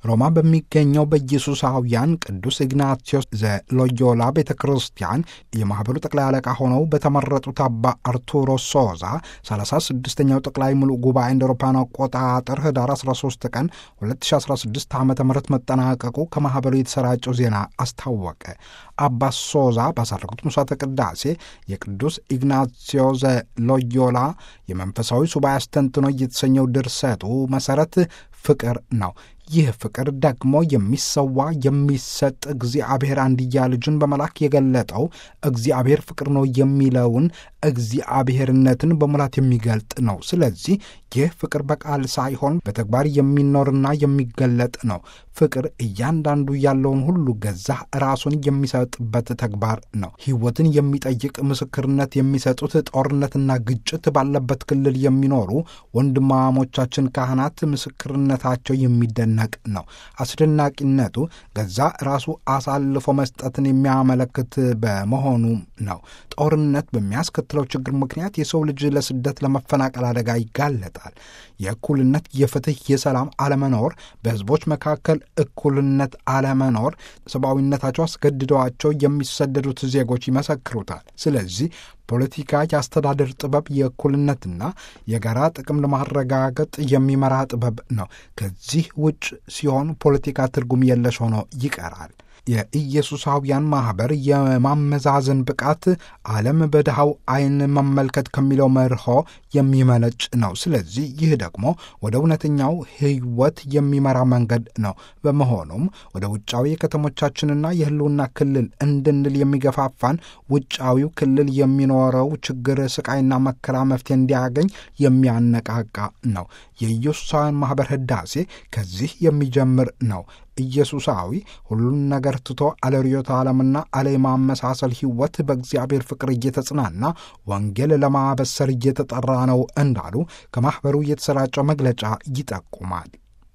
ሮማ በሚገኘው በኢየሱሳውያን ቅዱስ ኢግናቲዮስ ዘሎዮላ ቤተ ክርስቲያን የማኅበሩ ጠቅላይ አለቃ ሆነው በተመረጡት አባ አርቱሮ ሶዛ 36ኛው ጠቅላይ ሙሉ ጉባኤ እንደ አውሮፓውያን አቆጣጠር ህዳር 13 ቀን 2016 ዓ ም መጠናቀቁ ከማኅበሩ የተሰራጨው ዜና አስታወቀ። አባ ሶዛ ባሳረጉት ምሥዋዕተ ቅዳሴ የቅዱስ ኢግናቲዮ ዘሎዮላ የመንፈሳዊ ሱባኤ አስተንትኖ የተሰኘው ድርሰቱ መሠረት ፍቅር ነው። ይህ ፍቅር ደግሞ የሚሰዋ የሚሰጥ እግዚአብሔር አንድያ ልጁን በመላክ የገለጠው እግዚአብሔር ፍቅር ነው የሚለውን እግዚአብሔርነትን በሙላት የሚገልጥ ነው። ስለዚህ ይህ ፍቅር በቃል ሳይሆን በተግባር የሚኖርና የሚገለጥ ነው። ፍቅር እያንዳንዱ ያለውን ሁሉ ገዛ ራሱን የሚሰጥበት ተግባር ነው። ሕይወትን የሚጠይቅ ምስክርነት የሚሰጡት ጦርነትና ግጭት ባለበት ክልል የሚኖሩ ወንድማሞቻችን ካህናት ምስክርነታቸው የሚደነቅ ነው። አስደናቂነቱ ገዛ ራሱ አሳልፎ መስጠትን የሚያመለክት በመሆኑ ነው። ጦርነት በሚያስከትለው ችግር ምክንያት የሰው ልጅ ለስደት፣ ለመፈናቀል አደጋ ይጋለጣል። የእኩልነት፣ የፍትህ፣ የሰላም አለመኖር፣ በህዝቦች መካከል እኩልነት አለመኖር ሰብአዊነታቸው አስገድደዋቸው የሚሰደዱት ዜጎች ይመሰክሩታል። ስለዚህ ፖለቲካ የአስተዳደር ጥበብ የእኩልነትና የጋራ ጥቅም ለማረጋገጥ የሚመራ ጥበብ ነው። ከዚህ ውጭ ሲሆን ፖለቲካ ትርጉም የለሽ ሆኖ ይቀራል። የኢየሱሳውያን ማኅበር የማመዛዘን ብቃት ዓለም በድሃው ዓይን መመልከት ከሚለው መርሆ የሚመነጭ ነው። ስለዚህ ይህ ደግሞ ወደ እውነተኛው ሕይወት የሚመራ መንገድ ነው። በመሆኑም ወደ ውጫዊ የከተሞቻችንና የህልውና ክልል እንድንል የሚገፋፋን ውጫዊው ክልል የሚኖረው ችግር፣ ስቃይና መከራ መፍትሄ እንዲያገኝ የሚያነቃቃ ነው። የኢየሱሳውያን ማኅበር ህዳሴ ከዚህ የሚጀምር ነው። ኢየሱሳዊ ሁሉን ነገር ትቶ አለ ርዮተ ዓለምና አለ የማመሳሰል ሕይወት በእግዚአብሔር ፍቅር እየተጽናና ወንጌል ለማበሰር እየተጠራ ነው እንዳሉ ከማኅበሩ የተሰራጨው መግለጫ ይጠቁማል።